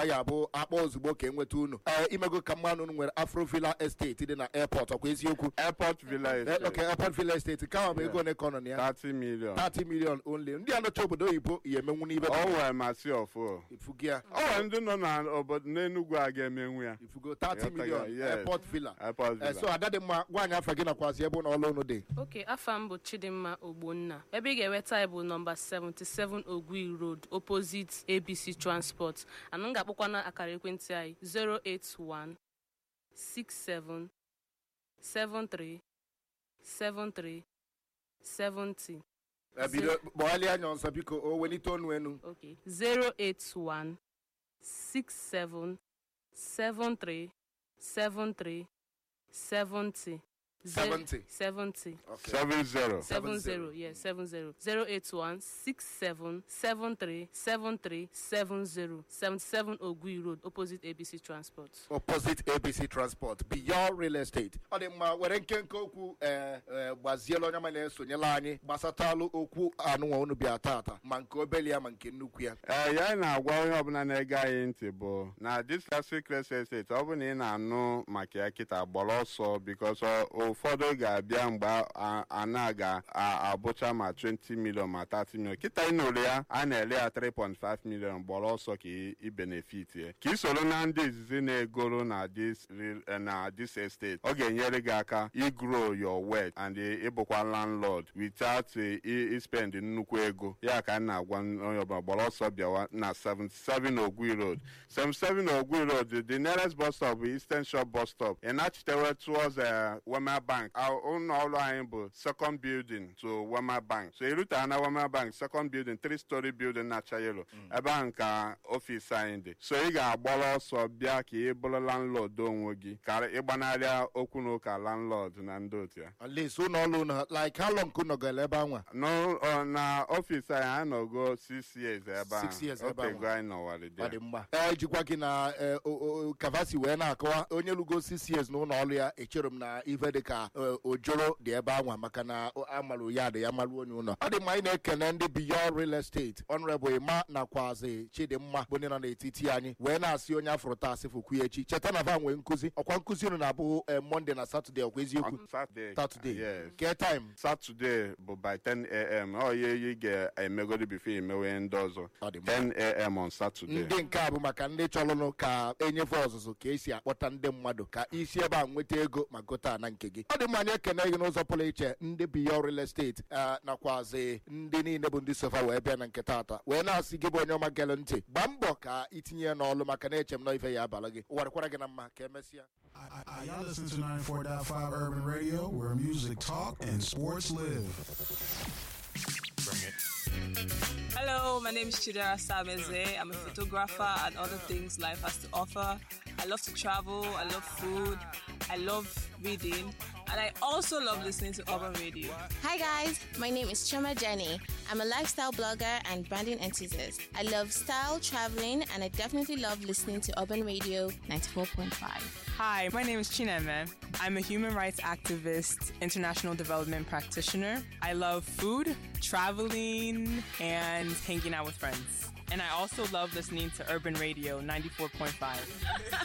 ọ ya bụ akpọ ozugbo ka enweta unu ee imego ka mmanụ unu nwere afrovilla estate dị na airport ọkwa eziokwu airport villa Eh, estate okay airport villa estate ka ọ bụ ego ole ka ọ nọ na ya 30 million 30 million only ndị anọcha obodo oyibo ya emenwu n'ibe o wee masị ọfụ ifugo ya o nwere ndị nọ n'obodo n'enugwu a ga-emenwu ya ifugo 30 Yọta million ya, yes. airport villa airport Eh, so villa ada dị mma gwa anyị afa gị nakwazi ebe ụlọ ọrụ unu dị oke afa m bụ chidimma ogbonna ebe ị ga-enweta anyị bụ nọmba 77 ogwi road opposite abc transport anụ m ga-akpọkwana akara ekwentị anyị 081 67 73 73 70 Eh, bido gbaghalịa anya ọzọ biko o welite ọnụ enu okay 081 67 73 73 70 70. 70 Okay. 70 seven zero yeah seven zero zero eight one six seven seven three seven three seven zero seventy seven ogui road opposite abc transport. opposite abc transport beyond real estate ọ dị mma were nkenke okwu ee ee gbaziela onye ma na-esonyela anyị gbasatalụ okwu anụnwa unu bịa tata ma nke obele ya ma nke nnukwu ya ee ya na-agwa onye ọbụla na-ege anyị ntị bụ na discasi cres estate ọ bụ na ị na-anụ maka ya kịta gbara ọsọ bikos ụfọdụ ga-abịa mgbe a- a na ga-abụcha ma 20 million ma 30 million kịta ị nụrụ ya a na-ele ya 3.5 million gbara ọsọ ka ị- ị benefit ya ka ị soro na ndị izizi na-egoro na dis re- na dis estate ọ ga-enyere gị aka igro your wealth and ịbụkwa landlord without eh, i- ispend nnukwu ego ya ka m na-agwa onye ọbụla gbara ọsọ bịawa na 77 ogwi road 77 ogwi road the nearest bus stop bụ eastern shore bus stop ị nachitewe towards eh, wema bank Our ụlọ ọrụ anyị bụ second building to wema bank so ịrutara na wema bank second building three story building na-acha yelo ebe ahụ ka ọfisi anyị dị so ị ga-agbara ọsọ bịa ka ị bụrụ landlord onwe gị ka ịgbanarịa okwu na ụka landlord na ndị otu ya at least ụlọ ọrụ unu like how long ka unu gara ebe anwa No, ọ, na ọfisi anyị anyị nọgo six years ebe ahụ Six years ebe ahụ. otego anyị nọwara ọ dị dị mma ee jikwa gị na eh, o- o- kavasi wee na-akọwa onye lugo six years n'ụlọ ọrụ ya echere m na ife dị ka eh, ojoro dị ebe anwa maka na o- amalụ ya dị ya malụ onye ụlọ ọ dị mma anyị na-ekene ndị beyond real estate honorable ima nakwazi chidimma bụ ndị nọ n'etiti anyị wee na-asị onye afụrụ taa asịfụkwu ya echi cheta na va nwee nkụzi ọkwa nkụzi unu na-abụ eh, monde na satọde ọkwa eziokwu Saturday satọde yes ke time Saturday bụ by 10 am ọ ya ị ga-emegodi bifo emewe ndị ọzọ Ọ dị mma. 10 am on Saturday ndị nke a bụ maka ndị chọrọnụ ka enyefe ọzụzụ ka esi akpọta ndị mmadụ ka isi ebe a nweta ego ma gote ana nke gị ọ dị mma anyị ekene gị n'ụzọ pụrụ iche ndị biyo real estate eh, nakwazi ndị niile bụ ndị sofa wee bịa na nke taata wee na-asị gị bụ onye ọma gere ntị gbaa mbọ ka itinye ya n'ọlụ maka na eche m na ife ya abala gị ụwarịkwara gị na mma ka emesịa I, I, y'all listen to 94.5 Urban Radio, where music talk and sports live. Hello, my name is Chidera Sameze. I'm a photographer and other things life has to offer. I love to travel, I love food, I love reading, and I also love listening to urban radio. Hi guys, my name is Choma Jenny. I'm a lifestyle blogger and branding enthusiast. I love style, traveling, and I definitely love listening to Urban Radio 94.5. Hi, my name is Chineme. I'm a human rights activist, international development practitioner. I love food, traveling, and hanging out with friends. And I also love listening to Urban Radio 94.5.